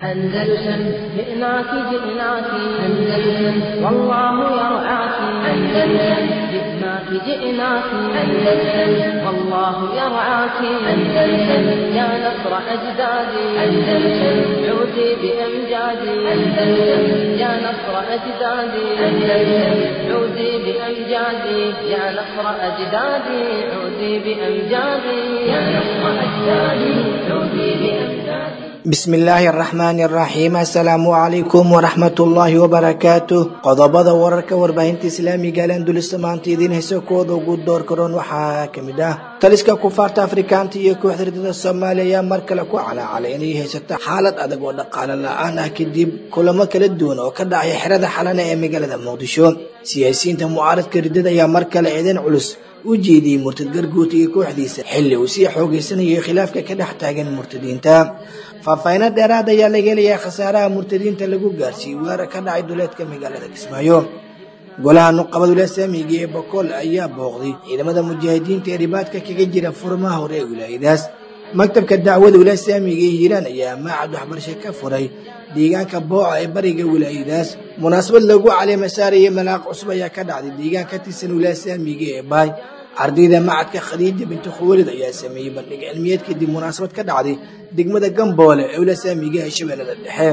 أندلسن جئناك جئناك أندلسن والله يرعاك أندلسن جئناك جئناك أندلسن والله يرعاك أندلسن يا نصر أجدادي أندلسن عودي بأمجادي أندلسن يا نصر أجدادي أندلسن عودي بأمجادي يا نصر أجدادي عودي بأمجادي يا نصر أجدادي عودي بأمجادي bismi illaahi araxmaani araxiim assalaamu calaykum waraxmatullaahi wabarakaatu qodobada wararka warbaahinta islaamiga alandulisa maanta idiin hayso kooda ugu door karoon waxaa kamid ah taliska kufaarta afrikaanta iyo kooxda ridada soomaaliya ayaa mar kale ku calaacalay inay haysato xaalad adag oo dhaqaale la-aan ah kadib kulamo kala duwan oo ka dhacay xerada xalana ee magaalada muqdisho siyaasiyiinta mucaaradka ridada ayaa mar kale eedan culus u jeediyey murtad garguuta iyo kooxdiisa xilli uu sii xoogeysanayo khilaafka ka dhex taagan murtadiinta faahfaahino dheeraad ayaa laga helayaa khasaaraha murtadiinta lagu gaarsiiyey weerar ka dhacay duleedka magaalada kismaayo golaha nuqabadule saamiga ee bokool ayaa booqday ciidamada mujaahidiinta ee ribaadka kaga jira furmaha hore ee wilaayadaas maktabka dacwada wilaaya saamiga ee hiiraan ayaa maacad waxbarasho ka furay deegaanka booca ee bariga wilaayadaas munaasabad lagu caleema saaraya malaaq cusub ayaa ka dhacday deegaan ka tirsan wilaaya saamiga ee baay ardayda macadka khadiija binti khuwalid ayaa sameeyey bandhig cilmiyeed kadib munaasabad ka dhacday degmada gamboole ee wilaaya saamiga ee shabeellada dhexe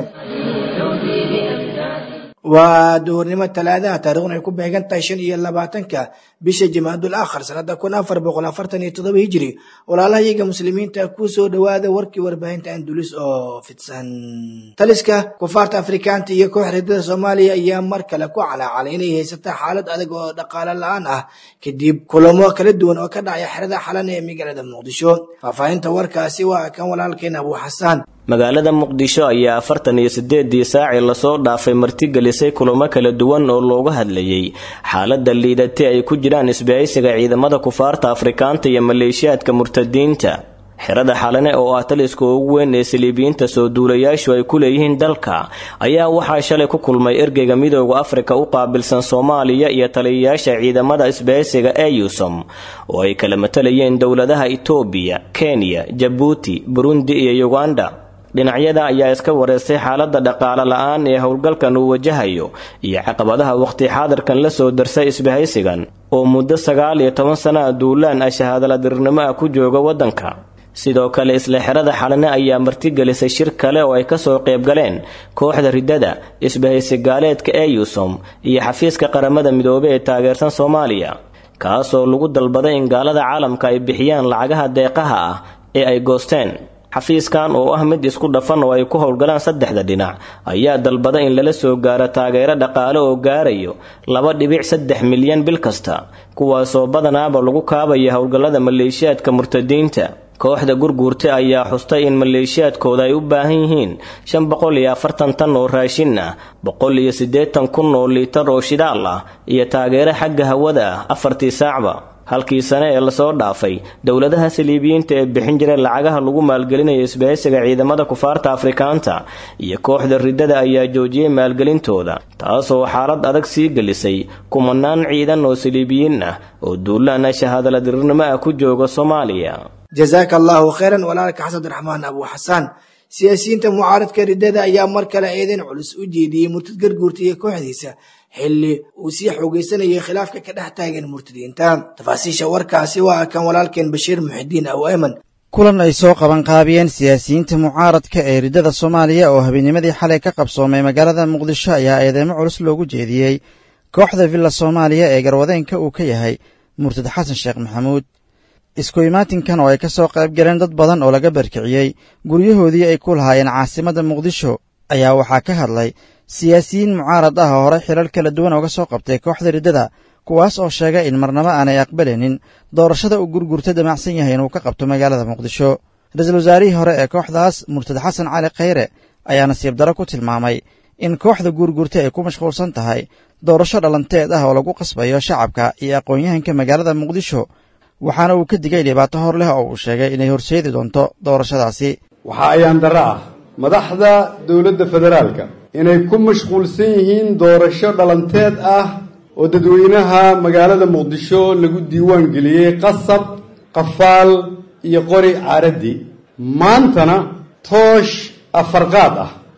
waa duhurnimo talaadaha taarikhdan ay ku beegan tahay shan iyo labaatanka bisha jamaadul aakhar sanada kun afar boqol afartan iyo toddoba hijiri walaalahayaga muslimiinta ku soo dhowaada warkii warbaahinta andulis oo fidsan taliska kufaarta afrikaanta iyo koox ridada soomaaliya ayaa mar kale ku calaacalay inay haysato xaalad adag oo dhaqaale la-aan ah kadib kulamo kala duwan oo ka dhacaya xerada xalan ee magaalada muqdisho faahfaahinta warkaasi waa kan walaalkeen abuu xasaan magaalada muqdisho ayaa afartan iyo sideedii saacii lasoo dhaafay martigelisay kulamo kala duwan oo looga hadlayay xaalada liidate ay ku jiraan isbahaysiga ciidamada kufaarta afrikaanta iyo maleeshiyaadka murtadiinta xerada xalane oo ah taliska ugu weyn ee saliibiyiinta soo duulayaashu ay ku leeyihiin dalka ayaa waxaa shalay ku kulmay ergeyga midooda afrika u qaabilsan soomaaliya iyo taliyayaasha ciidamada isbahaysiga eusom oo ay kala matalayeen dowladaha itoobiya kenya jabuuti burundi iyo uganda dhinacyada ayaa iska wareystay xaalada dhaqaale la-aan ee howlgalkan uu wajahayo iyo caqabadaha waqti xaadirkan la soo darsay isbahaysigan oo muddo sagaal iyo toban sana a duulaan ah shahaadaladirnimo ah ku jooga waddanka sidoo kale isla xerada xalane ayaa martigelisay shir kale oo ay kasoo qaybgaleen kooxda ridada isbahaysi gaaleedka eusom iyo xafiiska qaramada midoobey ee taageersan soomaaliya kaasoo lagu dalbaday in gaalada caalamka ay bixiyaan lacagaha deeqaha ah ee ay goosteen xafiiskan oo ah mid isku dhafan oo ay ku howlgalaan saddexda dhinac ayaa dalbada in lala soo gaaro taageero dhaqaale oo gaarayo laba dhibic saddex milyan bil kasta kuwaasoo badanaaba lagu kaabaya howlgallada maleeshiyaadka murtadiinta kooxda gurguurta ayaa xustay in maleeshiyaadkooda ay u baahan yihiin shan boqol iyo afartan tan oo raashin ah boqol iyo siddeetan kun oo liitar oo shidaal ah iyo taageero xagga hawada ah afartii saacba halkii sane ee lasoo dhaafay dowladaha saliibiyiinta ee bixin jiray lacagaha lagu maalgelinayo isbahaysiga ciidamada kufaarta afrikaanta iyo kooxda ridada ayaa joojiyey maalgelintooda taasoo xaalad adag sii gelisay kumanaan ciidan oo saliibiyiin ah oo duulaana shahaadaladirirnimo ah ku jooga soomaaliya jazaaka allahu khayran walaalka xasan raxmaan abuu xasaan siyaasiyiinta mucaaradka ridada ayaa mar kale eedan culus u jeediyey murtad garguurta iyo kooxdiisa xilli uu sii xoogeysanayay khilaafka ka dhex taagan murtadiinta tafaasiisha warkaasi waa kan walaalkeen bashiir muxidiin aw ayman kulan ay soo qaban qaabiyeen siyaasiyiinta mucaaradka ee riddada soomaaliya oo habeennimadii xalay ka qabsoomay magaalada muqdisho ayaa eedeemo culus loogu jeediyey kooxda villa soomaaliya ee garwadeenka uu ka yahay murtad xasan sheekh maxamuud isku imaatinkan oo ay ka soo qayb galeen dad badan oo laga barkiciyey guryahoodii ay ku lahaayeen caasimadda muqdisho ayaa waxaa ka hadlay siyaasiyiin mucaarad ah oo horey xilal kala duwan ooga soo qabtay kooxda riddada kuwaas oo sheegay in marnabo aanay aqbalaynin doorashada uu gurgurta damacsan yahay inuu ka qabto magaalada muqdisho ra-iisul wasaarihii hore ee kooxdaas murtad xasan cali khayre ayaa nasiib daro ku tilmaamay in kooxda guurgurta ay ku mashquulsan tahay doorasho dhalanteed ah oo lagu qasbayo shacabka iyo aqoon-yahanka magaalada muqdisho waxaana uu ka digay dhibaato hor leh oo uu sheegay inay horseedi doonto doorashadaasi waxaa ayaan darro ah madaxda dowladda federaalka inay ku mashquulsan yihiin doorasho dhalanteed ah oo dadweynaha magaalada muqdisho lagu diiwaan geliyey qasab qafaal iyo qori caaradii maantana toosh afarqaad ah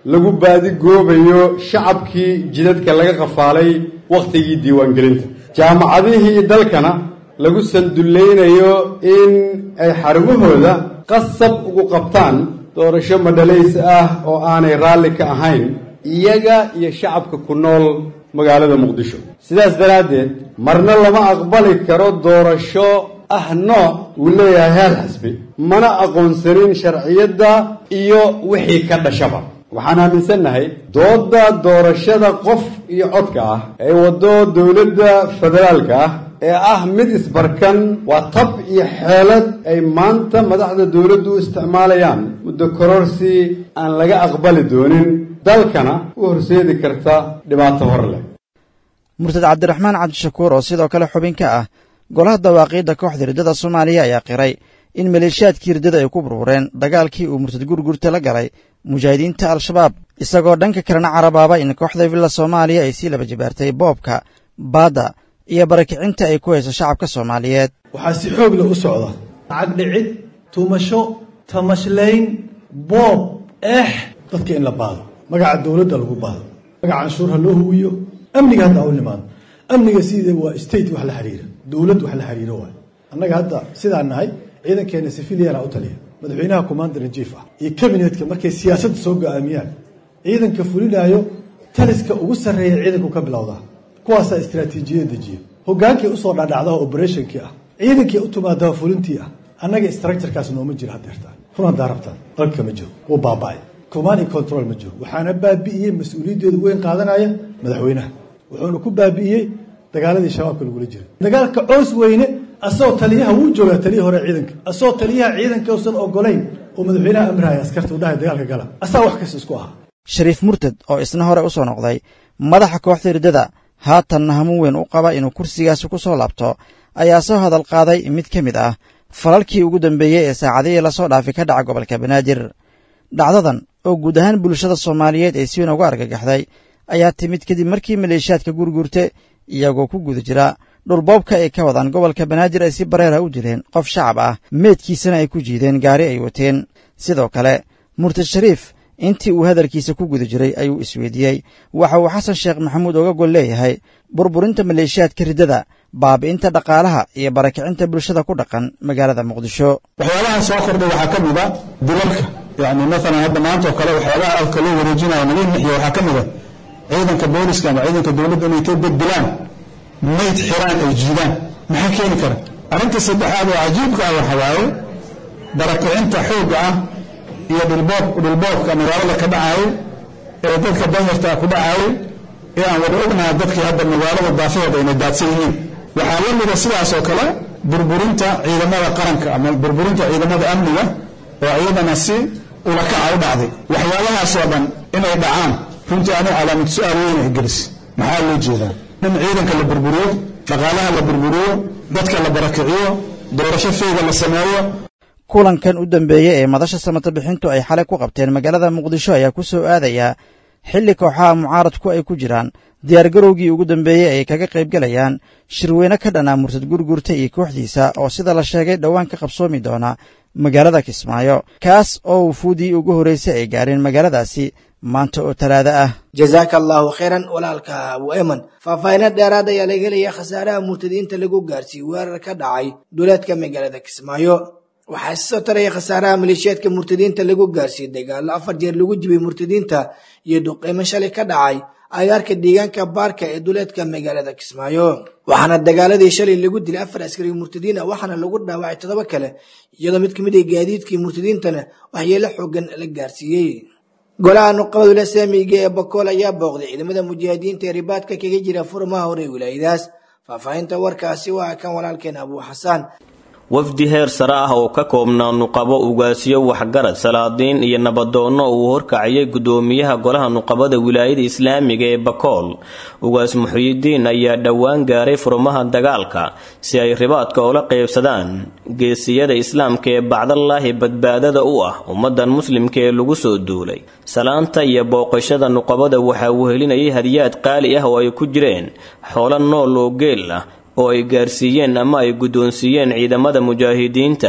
lagu baadigoobayo shacabkii jidadka laga qafaalay wakhtigii diiwaangelinta jaamacadihii dalkana lagu sandullaynayo in ay xarumahooda qasab ugu qabtaan doorasho madhalays ah oo aanay raalli ka ahayn iyaga iyo shacabka ku nool magaalada muqdisho sidaas daraaddeed marna lama aqbali karo doorasho ah nooc uu leeyahay heer xisbi mana aqoonsanin sharciyadda iyo wixii ka dhashaba waxaan aaminsannahay doodda doorashada qof iyo codka ah ee waddo dowladda federaalka ah ee ah mid isbarkan waa tab iyo xeelad ay maanta madaxda dowladdu u isticmaalayaan muddo kororsi aan laga aqbali doonin dalkana u horseedi karta dhibaato hor leh murtad cabdiraxmaan cabdishakuur oo sidoo kale xubin ka ah golaha dawaaqiidda kooxda riddada soomaaliya ayaa qiray in maleeshiyaadkii riddada ay ku burbureen dagaalkii uu murtad gurgurta la galay mujaahidiinta al-shabaab isagoo dhanka kalena carabaaba in kooxda villa soomaaliya ay sii laba jibaartay boobka baadda iyo barakicinta ay ku hayso shacabka soomaaliyeed waxaa si xoog leh u socda lacag dhicid tumasho tamashlayn boob eex dadka in la baado magaca dowladda lagu baado magaca canshuur ha loo huwiyo amniga hadda u nimaado amniga sidee waa state wax la xiriira dowlad wax la xiriiro waay annaga hadda sidaan nahay ciidankeena civiliana u taliya madaxweynaha commander in chief ah iyo cabinetka markay siyaasadda soo go-aamiyaan ciidanka fulinaayo taliska ugu sarreeya ciidanku ka bilowdaa kuwaasaa istraatiijiyada dejiya hogaankii usoo dhadhacdaa operationkii ah ciidankii u timaadaa fulintii ah annaga structurekaas nooma jiro hadeertaan run hadaa rabtaan dalka ma jiro wuu baaba-ay command and control ma jiro waxaana baabi'iyey mas-uuliyaddeedu weyn qaadanaya madaxweynaha wuxuuna ku baabi'iyey dagaaladii shabaabka lagula jiray dagaalka coos weyne asagoo taliyaha wuu joogaa taliya hore ciidanka asagoo taliyaha ciidanka usan ogolayn oo madaxweynaha amrahaya askarta udhahay dagaalka gala asaa wax kasta isku ahaa shariif murtad oo isna hore u soo noqday madaxa kooxda riddada haatanna hamuun weyn u qaba inuu kursigaasi ku soo laabto ayaa soo hadal qaaday mid ka mid ah falalkii ugu dambeeyey ee saacadihii lasoo dhaafi ka dhaca gobolka banaadir dhacdadan oo guud ahaan bulshada soomaaliyeed ay si weyn uga argagaxday ayaa timid kadib markii maleeshiyaadka gurgurte iyagoo ku guda jira dhulboobka ay ka wadaan gobolka banaadir ay si bareera u dileen qof shacab ah meedkiisana ay ku jiideen gaari ay wateen sidoo kale murtad shariif intii uu hadalkiisa ku guda jiray ayuu isweydiiyey waxa uu xasan sheekh maxamuud oga gol leeyahay burburinta maleeshiyaadka riddada baabi'inta dhaqaalaha iyo barakicinta bulshada ku dhaqan magaalada muqdisho waxyaabaha soo kordhay waxaa ka mid a dilalka yani maalan hadda maanta oo kale waxyaabaha alka loo wareejinayo nagin nixiya waxaa ka mid a ciidanka booliska ama ciidanka dowladda inay ka beddelaan mayd xiraan ay jiidaan maxaa keeni kara arrinta saddexaad oo cajiibka ah waxa waaye barakicinta xoogga ah iyo dhulboob dhulboobka magaalada ka dhacaayo ee dadka danyartaa ku dhacaayo ee aan wada ognaha dadkii hadda magaalada daafaheeda inay daadsan yihiin waxaa la mida sidaas oo kale burburinta ciidamada qaranka ama burburinta ciidamada amniga oo iyadana si ulakaca u dhacday waxyaabahaas oo dhan inay dhacaan runtii ani calaamad su-aal weyn ay gelis maxaa loo jeedaa in ciidanka la burburiyo dhaqaalaha la burburiyo dadka la barakiciyo doorasho feega la sameeyo kulankan u dambeeyey ee madasha samata bixintu ay xalay ku qabteen magaalada muqdisho ayaa ku soo aadayaa xilli kooxaha mucaaradku ay ku jiraan diyaargarowgii ugu dambeeyey ay kaga qaybgelayaan shirweyne ka dhanaa murtad gurgurta iyo kooxdiisa oo sida la sheegay dhowaan ka qabsoomi doona magaalada kismaayo kaas oo wufuudii ugu horraysay ay gaareen magaaladaasi maanta oo talaada ah jazaaka allaahu khayran walaalka abu eman faahfaahino dheeraad ayaa laga helaya khasaaraha murtadiinta lagu gaarsiiyey weerar ka dhacay duleedka magaalada kismaayo waxaa soo taraya khasaaraha maleeshiyaadka murtadiinta lagu gaarsiiyey dagaallo afar jeer lagu jibay murtadiinta iyo duqeymo shalay ka dhacay agaarka deegaanka baarka ee duleedka magaalada kismaayo waxaana dagaaladii shalay lagu dilay afar askari murtadiin ah waxaana lagu dhaawacay toddoba kale iyadoo mid ka mid ah gaadiidkii murtadiintana waxyeelo xoogan la gaarsiiyey golaha nuqabadula saamiga ee bakool ayaa booqday ciidamada mujaahidiinta ee ribaadka kaga jira furmaha hore wilaayadaas faahfaahinta warkaasi waa kan walaalkeen abuu xasaan wafdi heer sare ah oo ka koobnaa nuqabo ugaasyo waxgarad salaadiin iyo nabadoonno uu horkacayay gudoomiyaha golaha nuqabada wilaayada islaamiga ee bakool ugaas muxyidiin ayaa dhowaan gaaray furmaha dagaalka si ay ribaadka ula qeybsadaan geesiyada islaamka ee bacdallaahi badbaadada u ah ummadan muslimka ee lagu soo duulay salaanta iyo booqashada nuqabada waxaa wehelinayay hadiyaad qaali ah oo ay ku jireen xoolo nool oo geel ah oo ay gaarsiiyeen ama ay guddoonsiiyeen ciidamada mujaahidiinta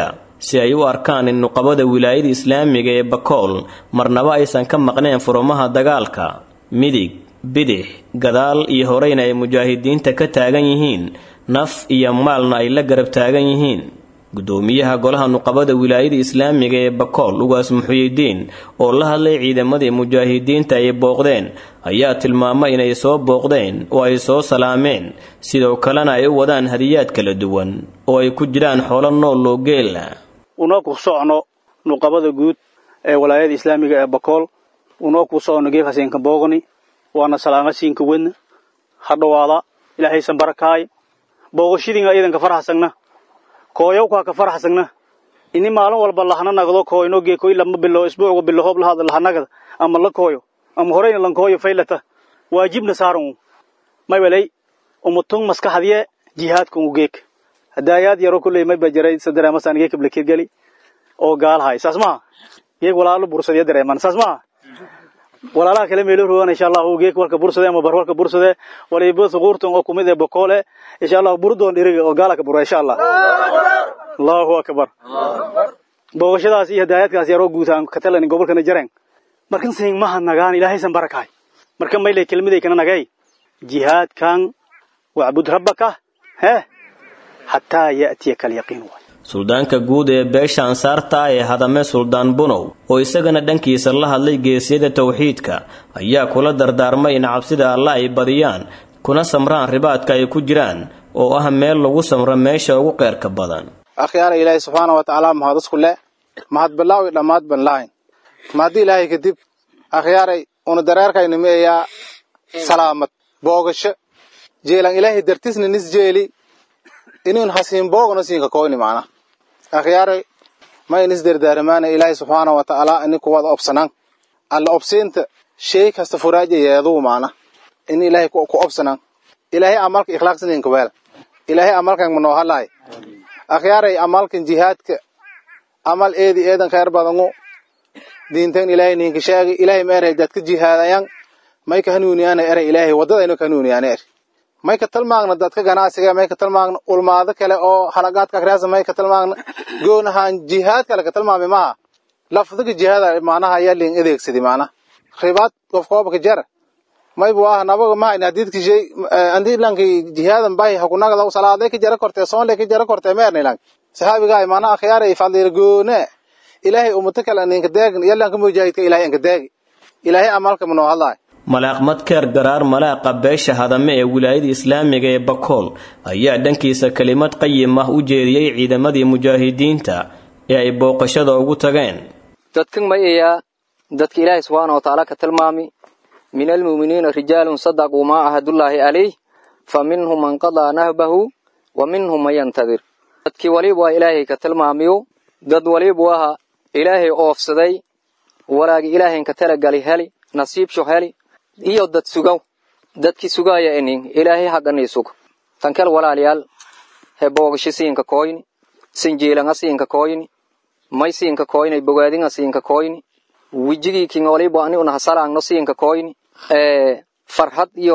si ay u arkaan in nuqabada wilaayada islaamiga ee bakool marnaba aysan ka maqneen furumaha dagaalka midig bidix gadaal iyo horeyna ay mujaahidiinta ka taagan yihiin naf iyo maalna ay la garab taagan yihiin gudoomiyaha golaha nuqabada wilaayada islaamiga ee bakool ugaas muxuyidiin oo la hadlay ciidamadii mujaahidiinta ay booqdeen ayaa tilmaamay inay soo booqdeen oo ay soo salaameen sidoo kalena ay u wadaan hadiyaad kala duwan oo ay ku jiraan xoolo nool oo geela unoo ku socno nuqabada guud ee walaayada islaamiga ee bakool unoo ku socno geefhaseenka boogni waana salaamasiinka wedna ha dhowaada ilaahaysan barakaay booqashadiinga iidanka farxasagna kooyowkaa ka farxasagna ini maalin walba lahana nagdo kooyno geekoy lama bilo isbuucga bilo hoob lahada lahanagada ama la kooyo ama horeyna lankooyo faylata waajibna saaran may walay umutung maskaxadiye jihaadka u geek hadaayaad yaro kulley may bajaray sadareemasan geek blakirgali oo gaalhay saas maha geek walaalo bursadiya dareeman saas maha walaalaha kale meelo rogan insha allah geek walka bursade ama bar walka bursade waliba suquurtan oo kumid ee bokoole insha allah burdoon dhiriga oo gaala ka buro insha allah allahu akbar booqashadaas iyo hadaayadkaas yaroo guutaan ka talan gobolkana jareen markan saying maha nagaan ilaahaysan barakaay marka maylay kelmaday kana nagay jihaadkan wacbud rabbaka hee xataa ya'tiyaka alyaqiin waay suldaanka guud ee beesha ansaarta ee hadame suldaan bunow oo isagana dhankiisa la hadlay geesiyada tawxiidka ayaa kula dardaarmay in cabsida alla ay badiyaan kuna samraan ribaadka ay ku jiraan oo ah meel lagu samro meesha ugu qeyrka badan akhyaara ilaahay subxaana wa tacaala mahad isku le mahad bilaaw i dhammaad ban lahayn mahaddi ilaahay kadib akhyaaray una dareerkayna meeyaa salaamad boogasho jeelan ilaahay dartisna nis jeeli inun hasiin boogna siinka koyni macna akhyaaray ma inis dardaaramaana ilaahay subxaana wa tacaala ini kuwada obsanan alla obsiinta shay kasta furaaja yeeduu macna in ilaahay ku obsanan ilaahay amalka ikhlaaqsininka weel ilaahay amalkan manoo halaay akhyaaray amalkan jihaadka amal eedi eedan khayr badangu diintan ilaahay ninka sheegay ilaahay ma eray dadka jihaadayan may ka hanuuniyaana eray ilaahay waddadayno ka hanuuniyaana er may ka talmaagna dadka ganacsiga may ka talmaagna ulmaado kale oo halagaadka akhriyaasa may ka talmaagna goonahaan jihaad kale ka talmaami maha lafdiga jihaada macnaha ayaa liin adeegsadi macnaha ribaad qof koobka jara maybu ah nabaga ma in hadidki shay andi lanki jihaadan bay hakunagada salaaday ka jara kortee soonle ka jara kortee meerne lang saxaabiga mana akhyaara ifadlir goone ilaahay ummata kale ninka deegin yalanka mujaahidka ilaahay anka deegi ilaahay amalka manoo hadlaay malaaq madkeer garaar malaaqa beesha hadame ee wilaayada islaamiga ee bakool ayaa dhankiisa kelimad qayim ah u jeediyey ciidamadii mujaahidiinta ee ay booqashada ugu tageen dadkan ma eeyaa dadka ilaahay subxaana watacaala ka tilmaami min almu'miniina rijaalun sadaquu maa ahadullaahi calayh fa minhum man qadaa nahbahu wa minhum man yantadir dadkii waliba waa ilaahay ka tilmaamiyo dad walibu aha ilaahay oofsaday walaagi ilaahayn ka talagali heli nasiibsho heli iyo dad sugow dadkii sugaaya inin ilaahay hagganii sug tankel walaalayaal he boogasho siinka koyni sinjiilanga siinka koyni may siinka koyni bogaadinga siinka koyni wijigii kin walibu ani una hasalaangno siinka koyni ee farhad iyo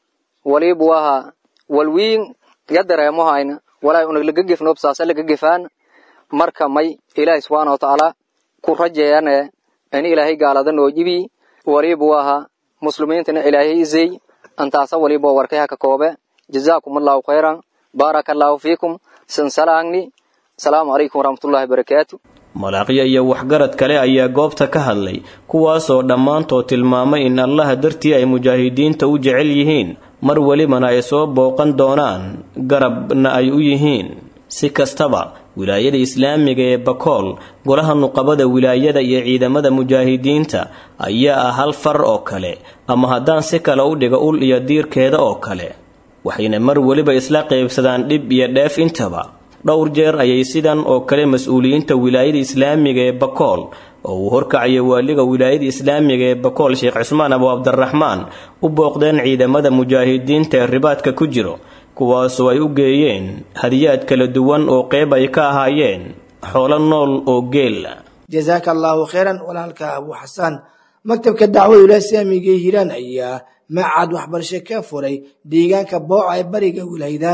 walibu aha walwiin ya dareemohayna walaa una lagagefnob saasa lagagefaan marka may ilaahay subxaana watacaala ku rajeeyane ini ilaahay gaalada noo jibi walibu aha muslimiintana ilaahay izey antaasa waliba warkayha ka koobe jazaakum allahu khayran baaraka allahu fiikum sansalaangni asalaamu calaykum waraxmatullahi barakaatu malaaqyo iyo waxgarad kale ayaa goobta ka hadlay kuwaasoo dhammaantood tilmaamay in allaha dartii ay mujaahidiinta u jecel yihiin mar welibana ay soo booqan doonaan garabna ay u yihiin si kastaba wilaayada islaamiga ee bakool golaha nuqabada wilaayada iyo ciidamada mujaahidiinta ayaa ah hal far oo kale ama haddaan si kale u dhigo ul iyo diirkeeda oo kale waxayna mar weliba isla qaybsadaan dhib iyo dheef intaba dhowr jeer ayay sidan oo kale mas-uuliyiinta wilaayada islaamiga ee bakool oo uu horkacayo waaliga wilaayada islaamiga ee bakool sheekh cismaan abu cabdiraxmaan u booqdeen ciidamada mujaahidiinta ee ribaadka ku jiro kuwaasoo ay u geeyeen hadiyaad kala duwan oo qeyb ay ka ahaayeen xoolo nool oo geel jazaaka allaahu khayran walaalka abu xasaan maktabka dacwada wilaaya islaamiga ee hiiraan ayaa macad waxbarasho ka furay deegaanka booca ee bariga wilaayadaas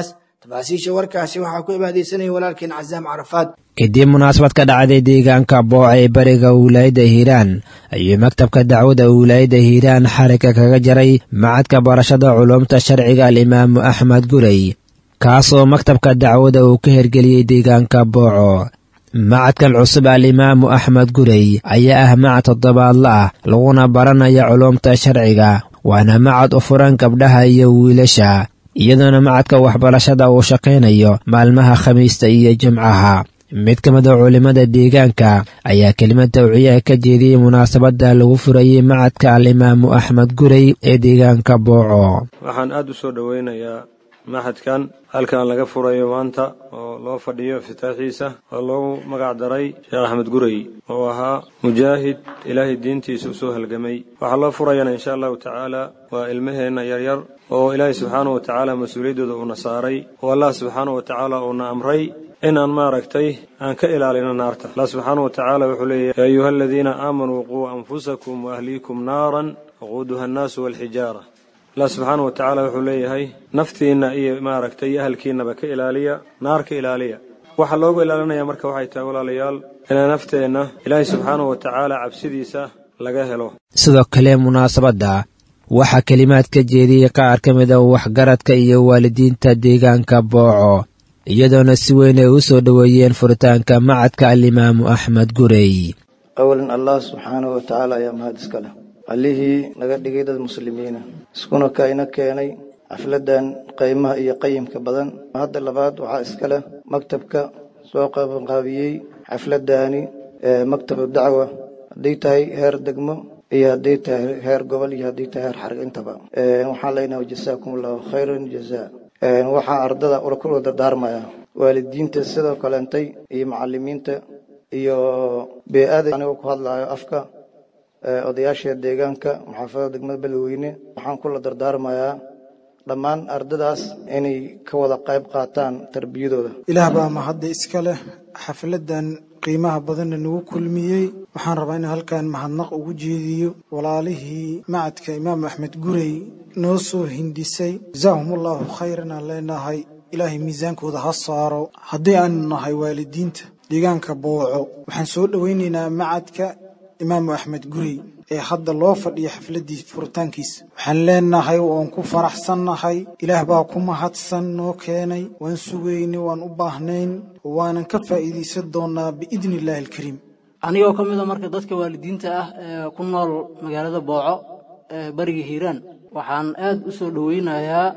tafaasiisha warkaasi waxaa ku ibaadeysanaya walaalkeen casaam carafaad kadib munaasabad ka dhacday deegaanka booca ee bariga wilaayadda hiiraan ayuu maktabka dacwada wilaayadda hiiraan xarigga kaga jaray macadka barashada culuumta sharciga alimaamu axmed gurey kaasoo maktabka dacwada uu ka hergeliyey deegaanka booco macadkan cusub alimaamu axmed gurey ayaa ah macad toddobaadla ah laguna baranaya culuumta sharciga waana macad u furan gabdhaha iyo wiilasha iyadoona macadka waxbarashada uu shaqaynayo maalmaha khamiista iyo jimcaha mid ka mid a culimmada deegaanka ayaa kelimad tawciyaha ka jeediyey munaasabadda lagu furayey macadka alimaamu axmed gurey ee deegaanka booco waxaan aad u soo dhoweynayaa maxadkan halkan laga furayo maanta oo loo fadhiyo iftitaaxiisa oo loogu magac daray sheekh axmed gurey oo ahaa mujaahid ilaahay diintiisa usoo halgamay waxaa loo furayana insha allahu tacaala waa ilmaheenna yaryar oo ilaahay subxaanahu wa tacaala mas-uuliyaddooda uuna saaray oo allah subxaanahu wa tacaala uuna amray inaan maaragtay aan ka ilaalino naarta allah subxaanahu wa tacaala wuxuu leeyahy yaa ayuha aladiina aamanuu quu anfusakum waahliikum naaran waquuduha annaasu walxijaara allah subxaana wa tacaala wuxuu leeyahay naftiinna iyo maaragtay iyo ahalkiinnaba ka ilaaliya naar ka ilaaliya waxaa loogu ilaalinaya marka waxay tahay walaalayaal inaa nafteenna ilaahay subxaanahu wa tacaala cabsidiisa laga helo sidoo kale munaasabadda waxaa kelimaad ka jeediyey qaar ka mid a waxgaradka iyo waalidiinta deegaanka booco iyadoona si weyn ay u soo dhoweeyeen furitaanka macadka alimaamu axmed gurey awalan allah subxaanahu wa tacaala ayaa mahad iska leh allihii naga dhigay dad muslimiina iskuna ka ina keenay xafladan qaymaha iyo qayimka badan hadda labaad waxaa iska leh maktabka soo qabanqaabiyey xafladani maktabu dacwa hadday tahay heer degmo iyo hadday tahay heer gobol iyo hadday tahay heer xarg intaba waxaan leenahay jasaakum allahu khayran jazaa waxaa ardada kula dardaarmaya waalidiinta sidoo kaleentay iyo macalimiinta iyo bee-ada anigoo ku hadlayo afka odayaasha deegaanka maxaafadda degmada beledweyne waxaan kula dardaarmayaa dhammaan ardadaas inay ka wada qayb qaataan tarbiyadooda ilaah baa mahadda iska leh xafladan qiimaha badanna nagu kulmiyey waxaan rabaa in halkan mahadnaq ugu jeediyo walaalihii macadka imaam axmed gurey noo soo hindisay jazaahum allahu khayran aan leenahay ilaahay miisaankooda ha saaro haddii aanu nahay waalidiinta deegaanka booco waxaan soo dhowaynaynaa macadka imaamu axmed gurey ee hadda loo fadhiya xafladdii furitaankiisa waxaan leenahay waan ku faraxsannahay ilaah baa ku mahadsan noo keenay waan sugaynay waan u baahnayn waanan ka faa'iidaysan doonnaa biidni illaahi alkariim anigoo ka mid a marka dadka waalidiinta ah ee ku nool magaalada booco ee bariga hiiraan waxaan aad u soo dhoweynayaa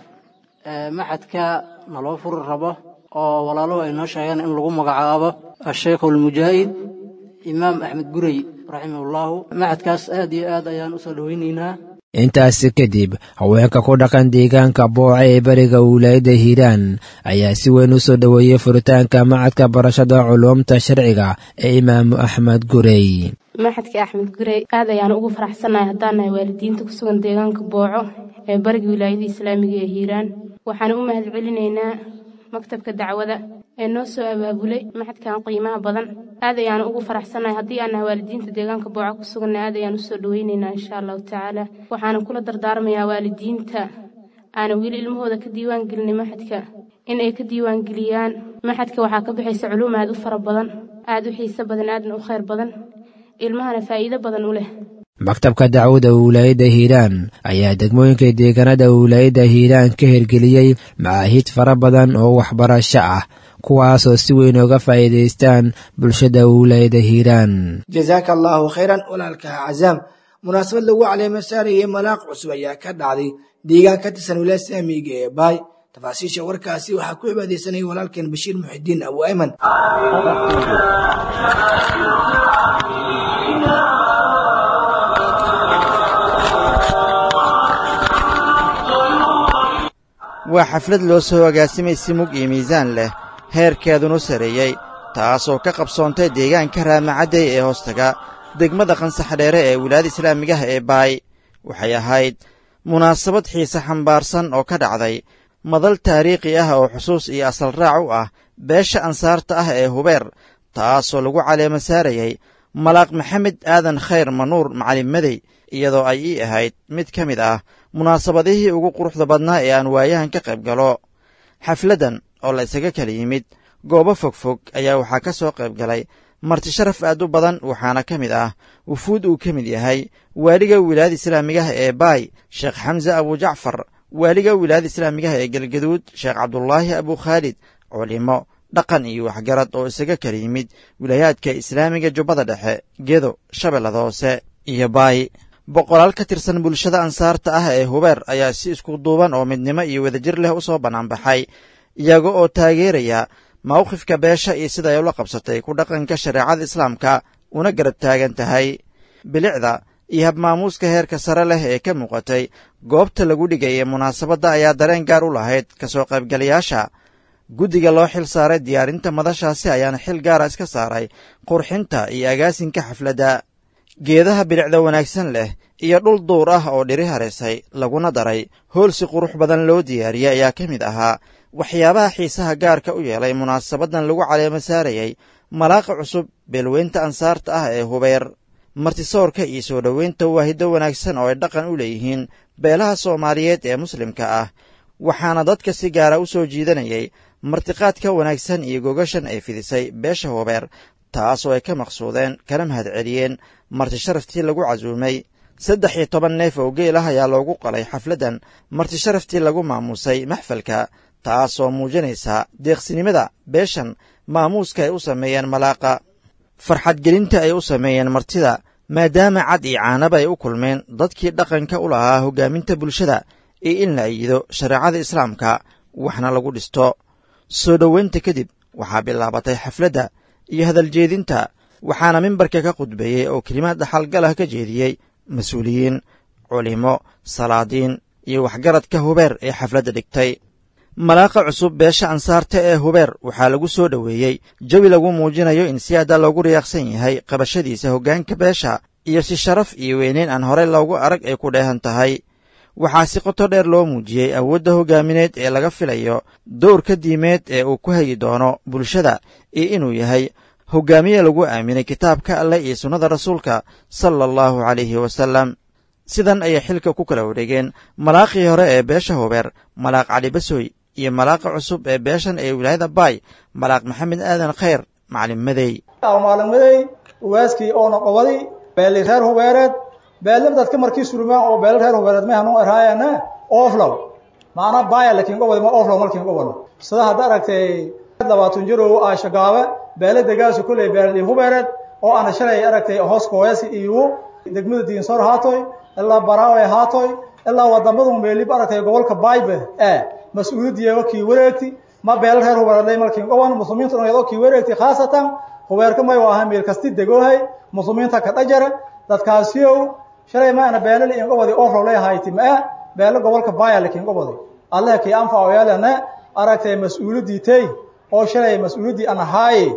maxadka naloo furi rabo oo walaaluhu ay noo sheegeen in lagu magacaabo asheekh almujaahid imaam axmed gurey raximahullahu maxadkaas aad iyo aad ayaan u soo dhoweynaynaa intaasi kadib haweenka ku dhaqan deegaanka booca ee beriga wilaayadda hiiraan ayaa si weyn u soo dhoweeyey furitaanka macadka barashada culuumta sharciga ee imaamu axmed gurey maxadka axmed gurey aad ayaan ugu faraxsannahay haddaan nahay waalidiinta ku sugan deegaanka booco ee bariga wilaayada islaamiga ee hiiraan waxaan u mahad celinaynaa maktabka dacwada ee noo soo abaabulay maxadkan qiimaha badan aad ayaan ugu faraxsannahay haddii aan nahay waalidiinta deegaanka booco ku suganna aad ayaan usoo dhoweynaynaa insha allahu tacaala waxaana kula dardaarmayaa waalidiinta aana weli ilmahooda ka diiwaan gelinay maxadka in ay ka diiwaan geliyaan maxadka waxaa ka bixaysa culuum aad u fara badan aad u xiiso badan aadna u khayr badan ilmahana faa'iido badan u leh maktabka dacwada wilaayadda hiiraan ayaa degmooyinka deegaanada wilaayadda hiiraan ka hirgeliyey macaahiid fara badan oo waxbarasho ah kuwaasoo si weyn ooga faa'iidaystaan bulshada wilaayadda hiiraan jazaaka allaahu khayran walaalkaha cazaam munaasabad lagu caleemo saarayay malaaq cusub ayaa ka dhacday deegaan ka tirsan wilaaya saamiga ee baay tafaasiisha warkaasi waxaa ku cibaadaysanayay walaalkeen bashiir muxidiin abu ayman waa xaflad loo soo agaasimay si mug iyo miisaan leh heerkeedunu sarreeyey taasoo ka qabsoontay deegaanka raamacadday ee hoostaga degmada qansaxdheere ee wilaayada islaamigaha ee baay waxay ahayd munaasabad xiise xambaarsan oo ka dhacday madal taariikhi ah oo xusuus iyo asal raac u ah beesha ansaarta ah ee hubeer taasoo lagu caleemo saarayay malaaq maxamed aadan khayr manuur macalin medey iyadoo ay ii ahayd mid ka mid ah munaasabadihii ugu quruxda badnaa ee aan waayahan ka qayb galo xafladdan oo la isaga kala yimid goobo fogfog ayaa waxaa ka soo qayb galay marti sharaf aad u badan waxaana ka mid ah wufuud uu ka mid yahay waaliga wilaayada islaamigaha ee baay sheekh xamse abujacfar waaliga wilaayada islaamigaha ee galgaduud sheekh cabdulaahi abukhaalid culimo dhaqan iyo waxgarad oo isaga kala yimid wilaayaadka islaamiga jubbada dhexe gedo shabeellada hoose iyo baay boqolaal ka tirsan bulshada ansaarta ah ee hubeer ayaa si isku duuban oo midnimo iyo wadajir leh u soo bannaanbaxay iyaga oo taageeraya mawqifka beesha iyo sida ay ula qabsatay ku dhaqanka shareecada islaamka una garab taagan tahay bilicda iyo habmaamuuska heerka sare leh ee ka muuqatay goobta lagu dhigaya munaasabadda ayaa dareen gaar u lahayd ka soo qaybgalayaasha guddiga loo xil saaray diyaarinta madashaasi ayaana xil gaara iska saaray qurxinta iyo agaasinka xafladda geedaha bilicda wanaagsan leh iyo dhul duur ah oo dhiri hareysay laguna daray hool si qurux badan loo diyaariyey ayaa ka mid ahaa waxyaabaha xiisaha gaarka u yeelay munaasabaddan lagu caleemo saarayey malaaqa cusub beelweynta ansaarta ah ee hubeer martisoorka iyo soo dhoweynta waa hiddo wanaagsan oo ay dhaqan u leeyihiin beelaha soomaaliyeed ee muslimka ah waxaana dadka si gaara u soo jiidanayay martiqaadka wanaagsan iyo gogashan ay fidisay beesha hubeer taasoo ay ka maqsuudeen kana mahad celiyeen marti sharaftii lagu casuumay saddex iyo toban neef oo geel ah ayaa loogu qalay xafladdan marti sharaftii lagu maamuusay maxfalka taasoo muujinaysa deeqsinimada beeshan maamuuska ay u sameeyeen malaaqa farxadgelinta ay u sameeyeen martida maadaama cad iyo caanaba ay u kulmeen dadkii dhaqanka u lahaa hoggaaminta bulshada iyo in la ayido shareecada islaamka waxna lagu dhisto soo dhoweynta kadib waxaa bilaabatay xafladda iyo hadaljeedinta waxaana mimbarka ka khudbeeyey oo kelimaad dhaxalgalah ka jeediyey mas-uuliyiin culimo salaadiin iyo waxgaradka hubeer ee xafladda dhigtay malaaqa cusub beesha ansaarta ee hubeer waxaa lagu soo dhoweeyey jawi lagu muujinayo in si adda loogu riyaaqsan yahay qabashadiisa hoggaanka beesha iyo si sharaf iyo weyneyn aan horey loogu arag ay ku dheehan tahay waxaa si qoto dheer loo muujiyey awoodda hoggaamineed ee laga filayo dowrka diimeed ee uu ku hagi doono bulshada iyo inuu yahay hoggaamiye lagu aaminay kitaabka alleh iyo sunnada rasuulka sala allahu calayhi wasallam sidan ayay xilka ku kala wareegeen malaaqii hore ee beesha hubeer malaaq cali basoy iyo malaaqa cusub ee beeshan ee wilaayada baay malaaq maxamed aadan khayr macalin madey maalin uwaaskii oona qobaday beeli reer hubeereed beelna dadka markii surmaan oo beelo reer hubeereed mehan u erhaayana oflow maana baaya lakiin qobadi ma oflow malkiin qobano sida hadda aragtay labaatan jirow aashagaabe beele degaasu kolley beeli hubeereed oo ana shalay aragtay hoos kooyasi iyo degmada diinsor haatoy ilaa baraawe haatoy ilaa wadamadu meelib aragtay gobolka baybe ee mas-uuliyadiyeego kii wareegti ma beelo reer hubeereed malkiin qoban muslimiintu dhan kii wareegti khaasatan hubeerka may waa meel kasti degoohay muslimiinta ka dhajara dadkaasiyow shalay ma ana beelo liin qobadi oflow leehayti ma ah beelo gobolka baya lakiin qobadi allah kii anfaco yeelana aragtay mas-uuliyadii tey oo shalay mas-uuliyaddii an ahaaye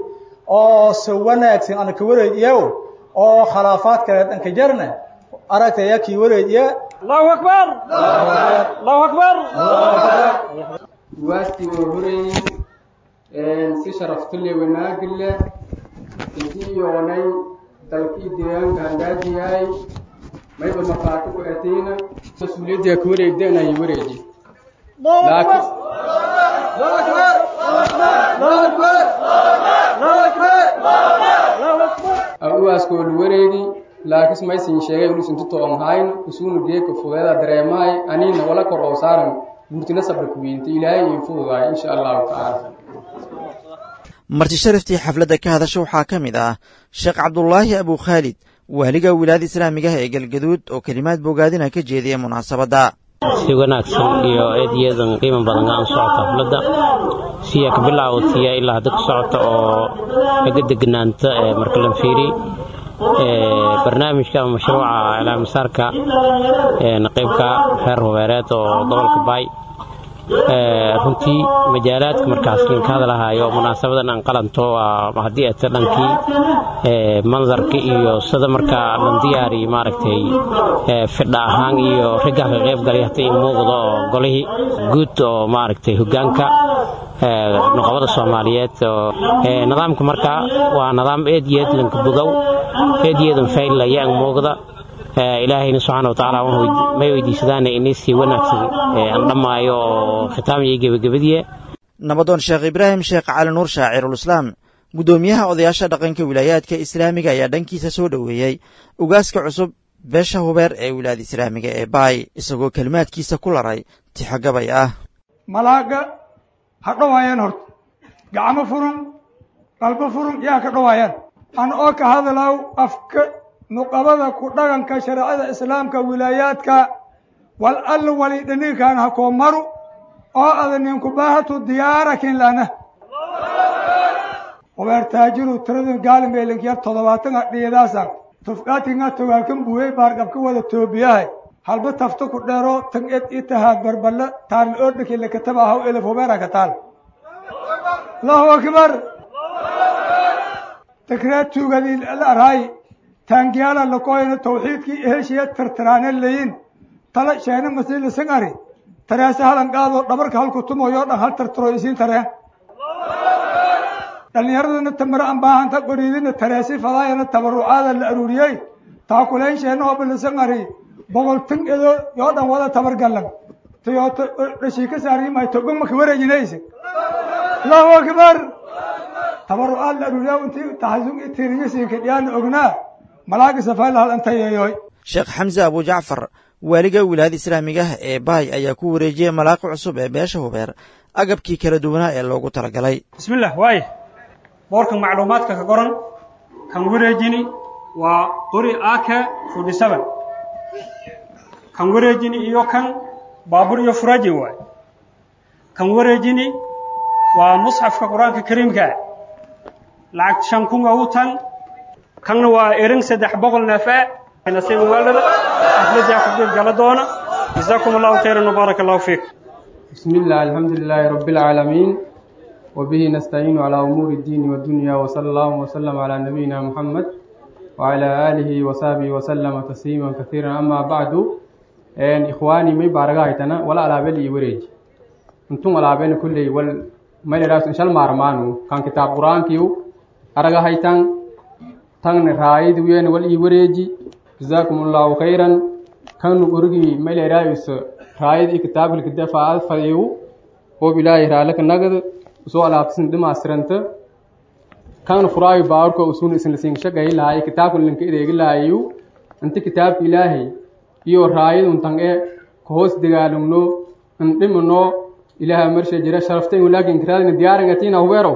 oo se wanaagsan ana ka wareejiyow oo khilaafaad kaleed anka jarna aragtay ya kii wareejiya allahu akbar allahu akbar waasti oo horeeyey si sharaftule wanaagile intii yoonay dalkii deegaanka hagaajiyahay mayba maqaati ku ateyna mas-uuliyadda ka wareegdanayo wareeji uwaaskoo la wareegi laakis maysin sheegay inuusan tutoon hayn isuuna geeka fudeeda dareemahay aniina wala kor oo saaran guurtina sabra kuwiinta ilaahay iyo fududahay insha allahu tacaala marti sharaftii xafladda ka hadasha waxaa ka mid ah sheekh cabdulaahi abukhaalid waaliga wilaayada islaamigaha ee galgaduud oo kelimaad bogaadina ka jeediya munaasabadda si wanaagsan iyo eediyadan qiimo badan aan socota xafladda siya ka bilaawatiya ilaa hadda ku socota oo laga degnaanta marka la fiiri barnaamijka ama mashruuca ilaamisaarka qaybka reer hubeereed oo gobolka baay runtii majaalaadka markaas linka hadalahaayo munaasabadan aan qalanto haddii ata dhankii mandarka iyo sida markaa lan diyaari maaragtay fidha ahaan iyo ragga ka qayb galay hata in muuqdo oo golihii guud oo maaragtay hogaanka nuqabada soomaaliyeed nidaamka markaa waa nidaam eed iyo eed lanka bogow eed iyo eedan fayl ayaan muuqda ilaahayna subxaana watacaala may weydiisadaana inay sii wanaagsan aan dhammaayo oo khitaam iyo gebagabadiye nabadoon sheekh ibraahim sheekh cali nuur shaacirul-islaam guddoomiyaha odayaasha dhaqanka wilaayaadka islaamiga ayaa dhankiisa soo dhoweeyey ugaaska cusub beesha hubeer ee wilaayada islaamiga ee baay isagoo kelimaadkiisa ku laray tixogabay ah malaaga ha dhowaayaan horta gacmo furun qalbo furun yaa ka dhowaayaan an oo ka hadlaw afka nuqabada ku dhaqanka shareecada islaamka wilaayaadka wal alla wali dhaninkan ha koo maru oo ada ninku baahatu diyaarakin lana hubeer taajiru tiradun gaalimeelinkiyar toddobaatanga dhiidaasa tufqaatinga togaalkan buuyey baarqabka wada toobiyahay halba tafta ku dheero tan ed itahaad barballa taarn oodhaki lakataba haw elef hubeera ka taal allahu akbar takreed tuugadii la arhaay taangiyaala lakoyna tawxiidkii heshiya tirtiraane layin tala sheena masiila sangari tareese halan qaadoo dhabarka halku tumoyoo dhan hal tirtiro isiin tareen dhallinyaradana tamare aan baahanta qoriidina tareesi fadaayana tabarucaada la aruuriyey taakulayn sheena oo bilisangari boqol tan edo yoo dhan wada tabargallan tayooto dhashii ka saariimay togomaka wareejinayse allahu akbar tabarucaad la aruuriyaa intii taxasug itiriyasiinka dhiyaana ognaa malaagi safayla hal antayeeyoy sheekh xamse abu jacfar waaliga wilaayada islaamiga ah ee baay ayaa ku wareejiyey malaaqi cusub ee beesha hubeer agabkii kala duwanaa ee loogu talagalay bismillah waaye boorkan macluumaadka ka qoran kan wareejini waa qori aka forty seven kan wareejini iyo kan baabur iyo furaji waay kan wareejini waa musxafka qur-aanka kariimka lacag shan kun ugu tan kanna waa erin saddex boqol neefe nasiib waalada xafladii ku qayb gala doona jazaakum allahu khayran وبارك الله فيك بسم الله الحمد لله رب العالمين وبه نستعين على أمور الدين والدنيا وصلى الله وسلم على نبينا محمد وعلى آله وصحبه وسلم تسليما كثيرا أما بعد إن إخواني مي بارغايتنا ولا على بالي وريج انتم على بين كل وال ما يراس إن شاء الله مارمانو كان كتاب قرآن كيو أرغايتان تان رايد وين والي وريجي جزاكم الله خيرا كانوا قرقي ما يراس رايد كتاب الكتاب فايو وبلاي رالك نقد usoo alaabtasin dhimaastiranta kan furaayo baarko usuun isin lasiin shaqay lahay kitaabkan linka ideegi lahayu inti kitaabka ilaahay iyo raayad untan ee kahoos dagaalumno indhimano ilaaha marsha jira sharaftay walaakin kiraadina diyaarangatina hubeerow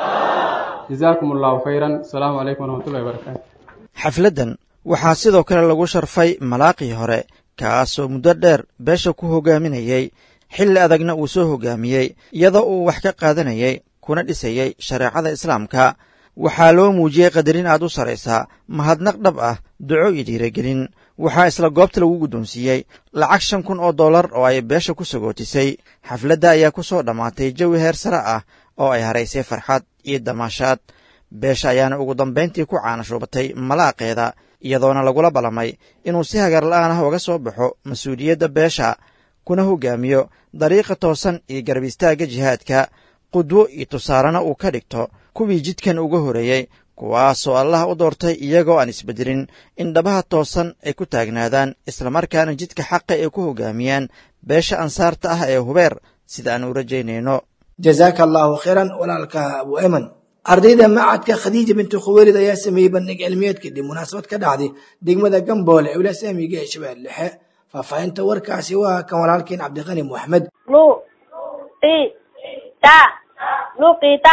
jazaakum allahu khayran asalaamu calaykum waraxmatullahi wabarakaatu xafladdan waxaa sidoo kale lagu sharfay malaaqii hore kaasoo muddo dheer beesha ku hogaaminayey xilli adagna uu soo hoggaamiyey iyadoo uu wax ka qaadanayay kuna dhisayey shareecada islaamka waxaa loo muujiyey qadarin aad u saraysaa mahadnaq dhab ah duco iyo dhiiragelin waxaa isla goobta lagu guddoonsiiyey lacag shan kun oo dollar oo ay beesha ku sagootisay xafladda ayaa ku soo dhammaatay jawi heer sare ah oo ay haraysay farxad iyo damaashaad beesha ayaana ugu dambayntii ku caanashuubatay malaaqeeda iyadoona lagula ballamay inuu si hagar la'aan ah uga soo baxo mas-uuliyadda beesha kuna hoggaamiyo dariiqa toosan iyo garab istaagga jihaadka qudwo iyo tusaarena uu ka dhigto kuwii jidkan uga horeeyey kuwaasoo allah u doortay iyagoo aan isbeddelin in dhabaha toosan ay ku taagnaadaan islamarkaana jidka xaqa ay ku hoggaamiyaan beesha ansaarta ah ee hubeer sida aan u rajaynayno jazaaka allaahu khayran walaalka abu eman ardayda macadka khadiija binti khuweylid ayaa sameeyey bandhig cilmiyeed kadib munaasabad ka dhacday degmada gamboole ee wilaas amiga ee shabeelle dhexe faahfaahinta warkaasi waa kan walaalkiin cabdiqani moxamed lu qi ta luqita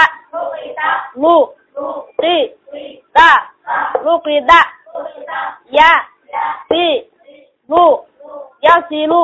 lu qi ta luqida ya si lu yasilu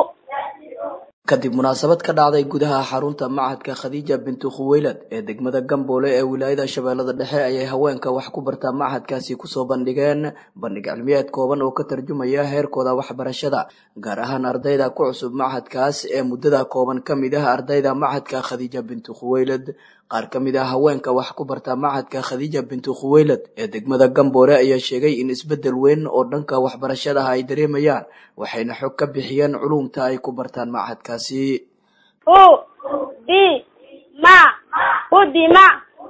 kadib munaasabad ka dhacday gudaha xarunta macadka khadiija bintu khuweylad ee degmada gamboole ee wilaayada shabeellada dhexe ayay haweenka wax ku bartaa macadkaasi kusoo bandhigeen bandhig cilmiyeed kooban oo ka tarjumaya heerkooda waxbarashada gaar ahaan ardayda ku cusub macadkaas ee muddada kooban ka mid ah ardayda macadka khadiija bintu khuweylad qaar ka mid ah haweenka wax ku barta macadka khadiija bintu khuweylad ee degmada gamboole ayaa sheegay in isbeddel weyn oo dhanka waxbarashadaha ay dareemayaan waxayna xog ka bixiyeen culumta ay ku bartaan macadkaasi hu di ma hudima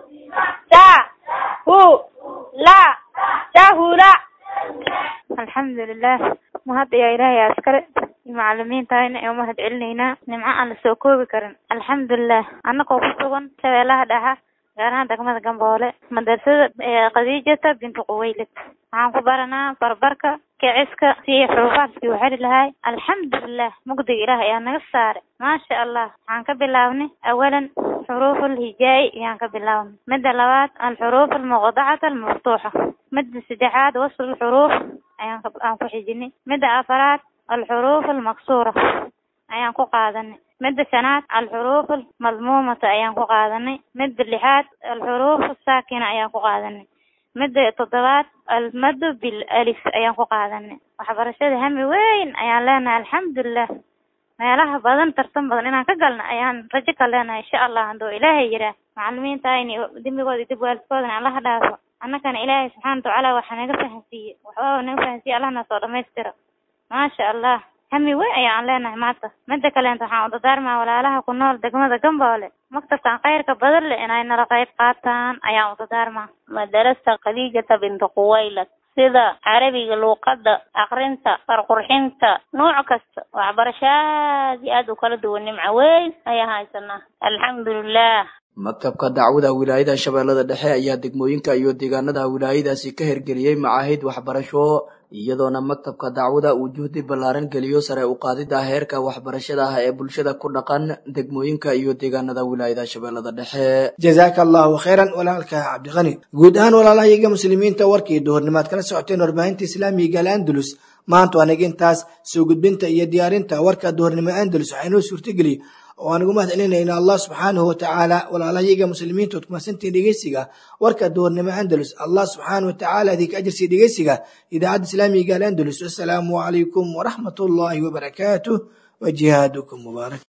ta hu la tahula الحمد لله mahad ayaa ilaahay askare macalimiintahayna ee umahad celinaynaa nimco aan la soo koobi karin alxamdulilah annagoo ku sugan shabeellaha dhexa gaar ahaan degmada gamboole madrasada khadiijata bintu quwaylid waxaan ku baranaa barbarka kiciska si xuruufaadkii u xeri lahay alxamdulilah mugdiga ilaah ayaa naga saaray maasha allah waxaan ka bilaabnay awalan xuruuf alhijaa'i ayaan ka bilaabnay midda labaad alxuruuf almuqdacata almaftuuxa midda saddexaad wasl alxuruuf ayaan aan ku xijinay midda afaraad alxuruuf almaksuura ayaan ku qaadanay midda shanaad alxuruuf almadmuumata ayaan ku qaadanay midda lixaad alxuruuf asaakina ayaan ku qaadanay midda toddobaad almadu bil alif ayaan ku qaadanay waxbarashada hami weyn ayaan leenahay alxamdulilah meelaha badan tartan badan inaan ka galna ayaan rajo ka leenahay insha allah handuu ilaahay yiraa macalimiinta ayni dembigooda dib waalidkoodana allaha dhaafo annagana ilaahay subxaana watacaala waxaa naga fahansiiye waxbaba naga fahansiiye allahna soo dhamaystira maasha allah hami weyn ayaan leenahay maanta midda kaleenta waxaan u dadaarmaa walaalaha ku nool degmada gamboole maktabkan khayrka badan leh inay nala qayb qaataan ayaan u dadaarmaa madarasta khadiijata bintu quwaylad sida carabiga luuqadda akrinta farqurxinta nooc kasta waxbarasho aad iyo aad u kala duwan nimco weyn ayaan haysanaa alxamdulilah maktabka dacwada wilaayada shabeellada dhexe ayaa degmooyinka iyo deegaanada wilaayadaasi ka hirgeliyey macaahid waxbarasho iyadoona maktabka dacwada uu juhdi ballaaran geliyo sare u qaadida heerka waxbarashada ah ee bulshada ku dhaqan degmooyinka iyo deegaanada wilaayada shabeellada dhexe jazaaka allahu khayran walaalka cabdiqani guud ahaan walaalahayaga muslimiinta warkii duhurnimaad kala socoteen warbaahinta islaamiga al andalus maanta waa naga intaas soo gudbinta iyo diyaarinta warka duhurnimo andalus waxaa inoo suurtageliy oo aan ugu mahad celinayna allah subxaanahu watacaala walaalahayaga muslimiinta ood kumasantiin dhegeysiga warka duhurnimo andalus allah subxaanahu watacaala idinka ajirsii dhegeysiga idaacadda islaamiga al andalus assalaamu calaykum waraxmat ullaahi wabarakaatuh wa jihaadukum mubaarak